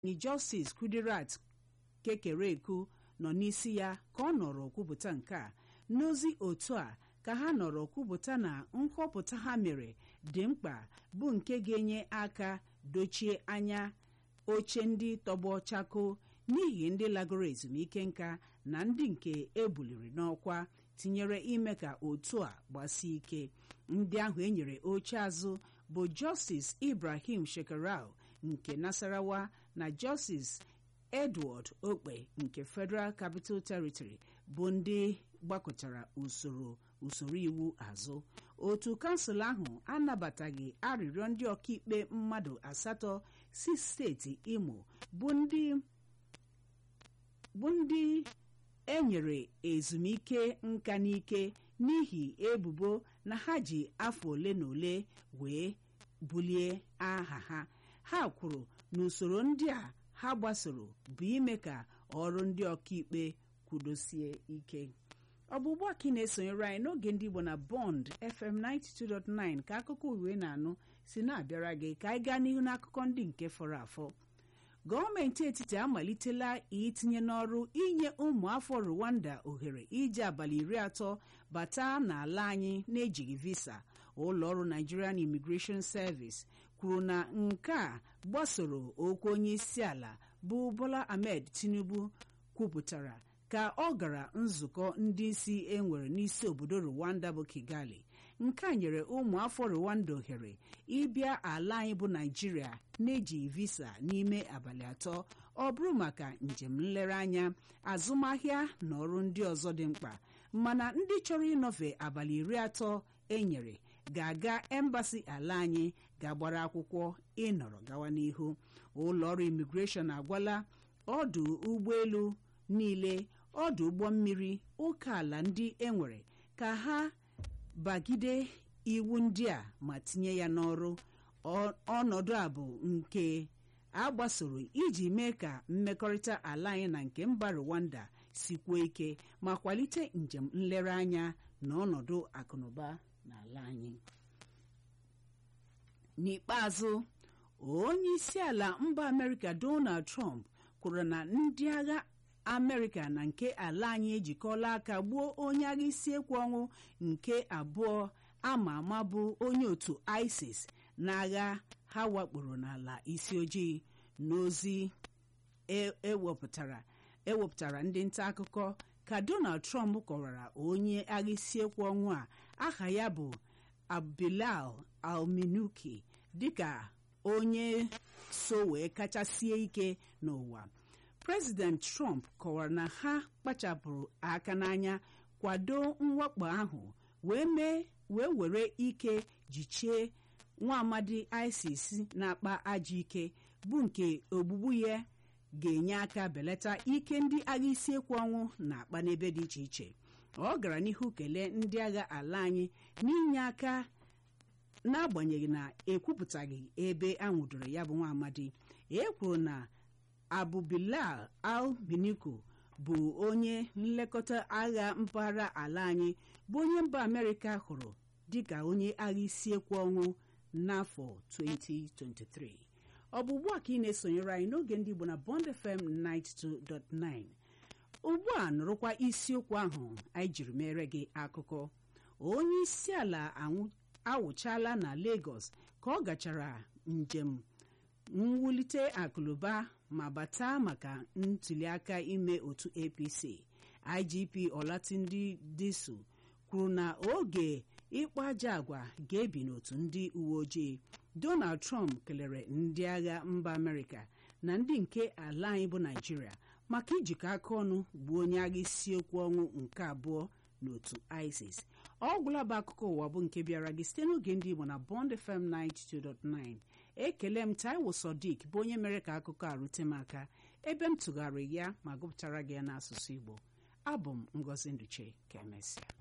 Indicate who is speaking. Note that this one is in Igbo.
Speaker 1: ni Justice Kudirat Kekereekun nọ n'isi ya ka ọ nọrọ kwupụta nke a n'ozi otu a ka ha nọrọ kwupụta na nhọpụta ha mere dị mkpa bụ nke ga-enye aka dochie anya oche ndị tọgbọ chako n'ihi ndị lagoro ezumike nka na ndị nke ebuliri n'ọkwa tinyere ime ka otu a gbasie ike ndị ahụ enyere oche azụ bụ Justice Ibrahim Shekarau nke Nasarawa na Justice Edward Okpe nke Federal Capital Territory bụ ndị gbakọtara usoro usoro iwu azụ otu kansụl ahụ anabataghị arịrịọ ndị ọkaikpe mmadụ asatọ si steeti Imo bụ ndị bụ ndị enyere ezumike nka n'ike n'ihi ebubo na ha ji afọ ole na ole wee bulie aha ha ha kwuru na usoro ndị a ha gbasoro bụ ime ka ọrụ ndị ọkaikpe kwudosie ike ọ bụ ugbu a ka ị na-esonyere anyị n'oge ndị Igbo na Bond FM 92.9 ka akụkọ uwe na-anụ si na-abịara gị ka anyị gaa n'ihu n'akụkọ ndị nke fọrọ afọ gọọmenti etiti amalitela itinye n'ọrụ inye ụmụafọ Rwanda ohere iji abalị iri atọ bata n'ala anyị na-ejighị visa ụlọọrụ Nigerian Immigration Service kwuru na nke a gbasoro okwu onye isi ala bụ Bola Ahmed Tinubu kwupụtara ka ọ gara nzukọ ndị isi enwere n'isi obodo Rwanda bụ Kigali nke a nyere ụmụafọ Rwanda ohere ịbịa ala anyị bụ Naịjirịa na-eji visa n'ime abalị atọ ọ bụrụ maka njem nlereanya azụmahịa na ọrụ ndị ọzọ dị mkpa mana ndị chọrọ ịnọfe abalị iri atọ enyere ga-aga embasi ala anyị ga-agbara akwụkwọ ịnọrọ gawa n'ihu ụlọọrụ imigreshọn agwala ọdụ ụgbọelu niile ọdụ ụgbọ mmiri ụka ala ndị enwere ka ha bagide iwu ndị a ma tinye ya n'ọrụ ọnọdụ a bụ nke a gbasoro iji mee ka mmekọrịta ala anyị na nke mba Rwanda sikwuo ike ma kwalite njem nlereanya na ọnọdụ akụnụba n'ala anyị n'ikpeazụ onye isi ala mba Amerịka Donald Trump kwuru na ndị agha Amerịka na nke ala anyị ejikọla aka gbuo onye agha isi ekwu ọnwụ nke abụọ ama ama bụ onye otu ISIS n'agha ha wakporo n'ala isi ojii n'ozi ewepụtara ewepụtara ndị nta akụkọ ka Donald Trump kọwara onye agha isi ekwu ọnwụ a aha ya bụ Abdulal al-Minuki dịka onye so wee kachasie ike n'ụwa President Trump kọwara na ha kpachapụrụ aka n'anya kwado mwakpo ahụ wee mee wee were ike jichie nwa amadi ISIS na-akpa ajọ ike bụ nke ogbugbu ya ga-enye aka belata ike ndị agha isi ekwu ọnwụ na-akpa n'ebe dị iche iche ọ gara n'ihu kelee ndị agha ala anyị n'inye aka n'agbanyeghị na ekwupụtaghị ebe anwụdoro ya bụ nwa amadi e kwuru na Abu Bilal al-Miniko bụ onye nlekọta agha mpaghara ala anyị bụ onye mba Amerịka hụrụ dịka onye agha isi ekwu ọnwụ n'afọ 2023 ọ bụ ugbu a ka ị na-esonyere anyị n'oge ndị Igbo na Bond FM 92.9 ugbu a nụrụkwa isiokwu ahụ anyị jiri mere gị akụkọ onye isi ala awụchala na Lagos ka ọ gachara njem mwulite akụnụba ma bata maka ntuliaka ime otu APC IGP Olatunji Disu kwuru na oge ịkpa aja agwa ga-ebi n'otu ndị uwe ojii Donald Trump kelere ndị agha mba Amerịka na ndị nke ala anyị bụ Naịjirịa maka ijikọ aka ọnụ gbuo onye agha isiokwu ọnwụ nke abụọ n'otu ISIS ọ gwụla bụ akụkọ ụwa bụ nke bịara gị site n'oge ndị Igbo na Bond FM 92.9 ekele m Taiwo Sodiq bụ onye mere ka akụkọ a rute m aka ebe m tụgharịrị ya ma gụpụtara gị ya n'asụsụ Igbo abụ m Ngozi Nduche ka emesịa